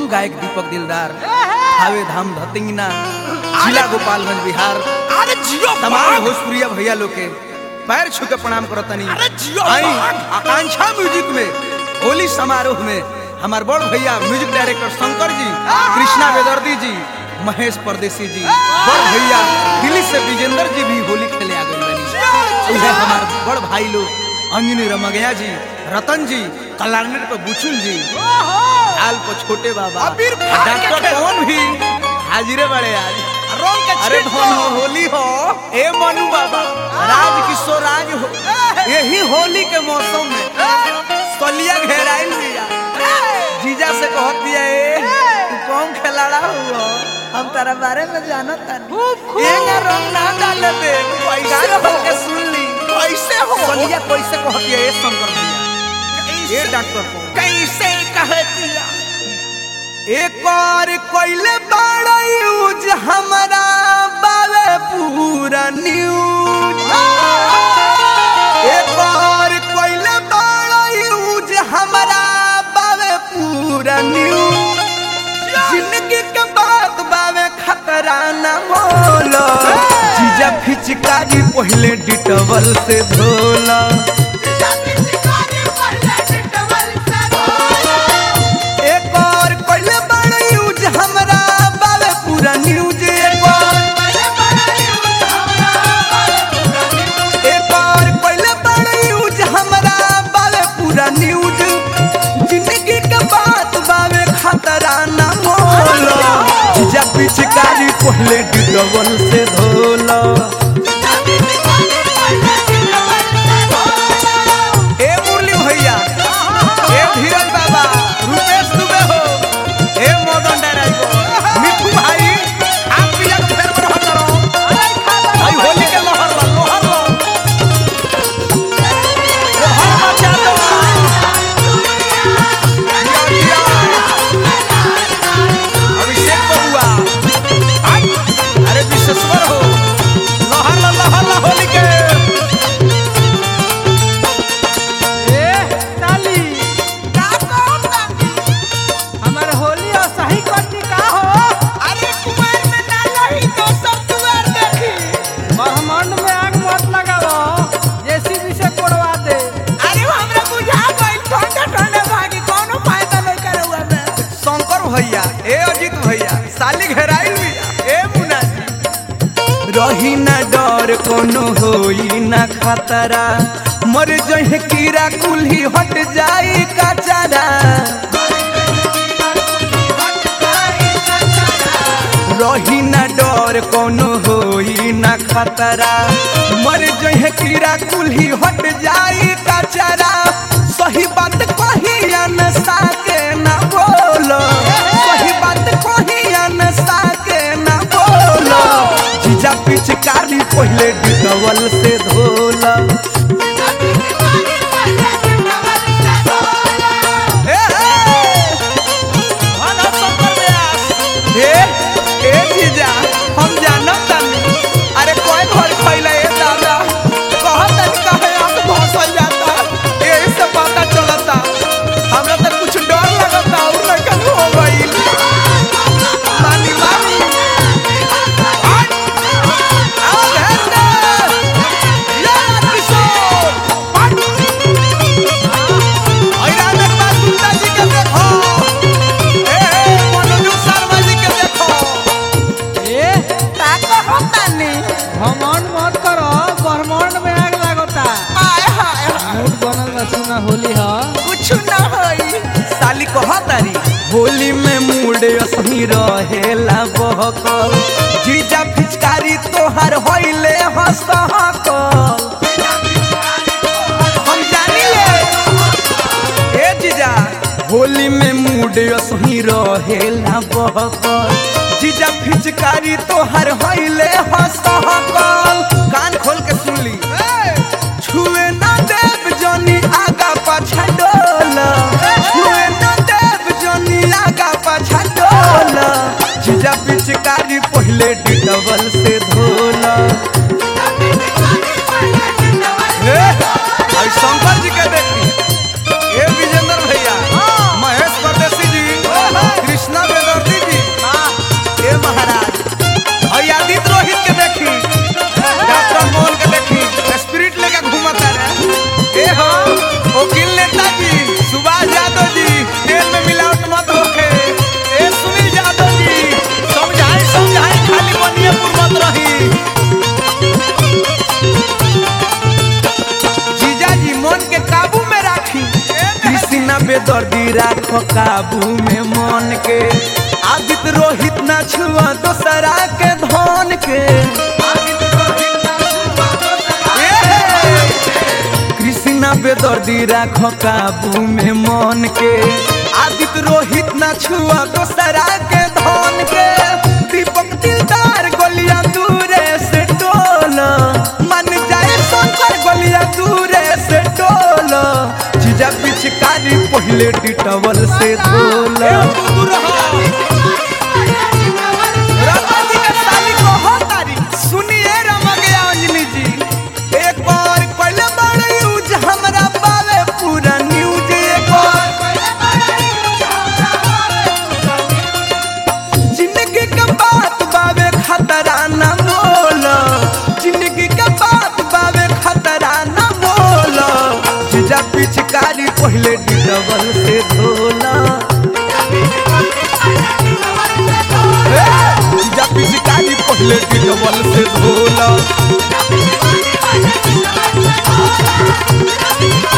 हम गायक दीपक दिलदार हावे धाम धतिंगना जिला गोपालगंज बिहार अरे जियो तमाम बाग भोजपुरिया भैया लोग के पैर छू के प्रणाम करतनी अरे जियो आई बाग। आकांक्षा म्यूजिक में होली समारोह में हमार बड़ भैया म्यूजिक डायरेक्टर शंकर जी कृष्णा वेदर्दी जी महेश परदेसी जी बड़ भैया दिल्ली से विजेंद्र जी भी होली खेले आ गए बनी उहे हमार बड़ भाई लोग अंजनी रमगया जी रतन जी कलारनेट पे बुचुल जी लाल को छोटे बाबा अबीर फाड़ के डॉक्टर खेल। पवन भी हाजिरे बड़े आज रंग के अरे छीट धन दो। हो होली हो ए मनु बाबा राज किशोर राज हो यही होली के मौसम में सलिया घेराइल दिया जीजा से कहत दिया ए तू कौन खिलाड़ा हुआ हम तारा बारे में जानत तानी ये ना रंग ना डाले दे कैसे गाना हो? के सुन ली कैसे हो सलिया कैसे कहत दिया ए शंकर भैया ए कैसे- डॉक्टर पवन कैसे कहे दिया एक और कोइले बड़ा यूज हमारा बावे पूरा न्यूज एक और कोइले बड़ा यूज हमारा बावे पूरा न्यूज जिंदगी के बात बावे खतरा न मोलो जीजा फिचकारी पहले डिटवल से धोला एक और कोइले बड़ा यूज हमरा बावे पूरा न्यूज एक और एक और कोइले बड़ा यूज हमरा बावे पूरा न्यूज जिंदगी के बात बावे खतरा ना मोलो जब पिचकारी पहले डिडबल से धोला ए मुरली भैया ए धीरज बाबा रुपेश दुबे हो ए मदन डायराइवर मिठू भाई आप पिया के फेर में रहत रहो भाई होली के लहर ला लहर ला लहर मचा दो जिया, जिया। अभिषेक बबुआ आई, अरे विश्वेश्वर हो लहर ला लहर ला होली के ए साली का कौन बाकी? हमर होली और सही करती का हो अरे कुमार में ना लही तो सब दुआर देखी ब्रह्मांड में आग मत लगाओ जेसीबी से कोड़वा दे अरे वो हमरा बुझा गइल ठंडे ठंडे भागी कोनो फायदा नहीं करे हुआ में शंकर भैया ए अजित भैया साली घेराइल भैया ए मुन्ना जी रही ना डर कोनो होई ना खतरा मर जहे कीड़ा कुल्ही हट जाई कचरा रही ना डर कोनो होई ना खतरा मर जहे कीड़ा कुल्ही हट जाई कचरा सही बात कही न साके ना बोलो सही बात कही न साके ना बोलो जीजा पिचकारी पहले डिटवल से धोला ए, ए, भाना शंकर व्यास। ए, ए जीजा, हम जानत तानी। अरे कोई घर खइला ए दादा कहत तानी काहे आंख धंसल जाता एही से पता चलता हमरा तो कुछ डर लगता और लड़कन हो गइल मानी मानी हट! आओ भेज दे! या किशोर! हट! ऐरान एक बार गुंडा जी के देखो ए, ए, मनोज शर्मा जी के देखो ए का कहता नहीं घमंड मत करो ब्रह्मांड में आग लागता आय हाय हाय, मूड बनल बा सुना होली ह कुछ ना होई साली कहतारी होली में मूड असही रहेला बहकल जीजा फिचकारी तोहर होइले हसहकल हम जानी ले ए जीजा होली में मूड असही रहेला बहकल जीजा फिचकारी तोहर होइले हसहकल कान खोल के सुन ली छुए ना देव जनी आगा पाछा डोला छुए ना देव जनी आगा पाछा डोला जीजा पिचकारी पहले डिटवल से धोला ए, आई शंकर जी के देखी ए विजेंद्र भैया महेश परदेसी जी कृष्णा बेदर्दी राखो काबू में मन के आदित रोहित ना छुआ दोसरा के धन के कृष्णा बेदर्दी राखो काबू में मन के आदित रोहित ना छुआ दोसरा के धन के दीपक दिलदार गोलियां दूरे से टोल मन जाए शंकर गोलियां दूरे से टोल जीजा पिचकारी पहले डिटवल से धोल सुनिए रमगया अंजलि जी एक बार पहले बड़े यूज हमरा पावे पूरा न्यूज एक बार जिंदगी के बात बावे खतरा न मोल जिंदगी के बात बावे खतरा न मोल जीजा पिचकारी पहले डिटवल से धोला जीजा पिचकारी पहले डिटवल से धोला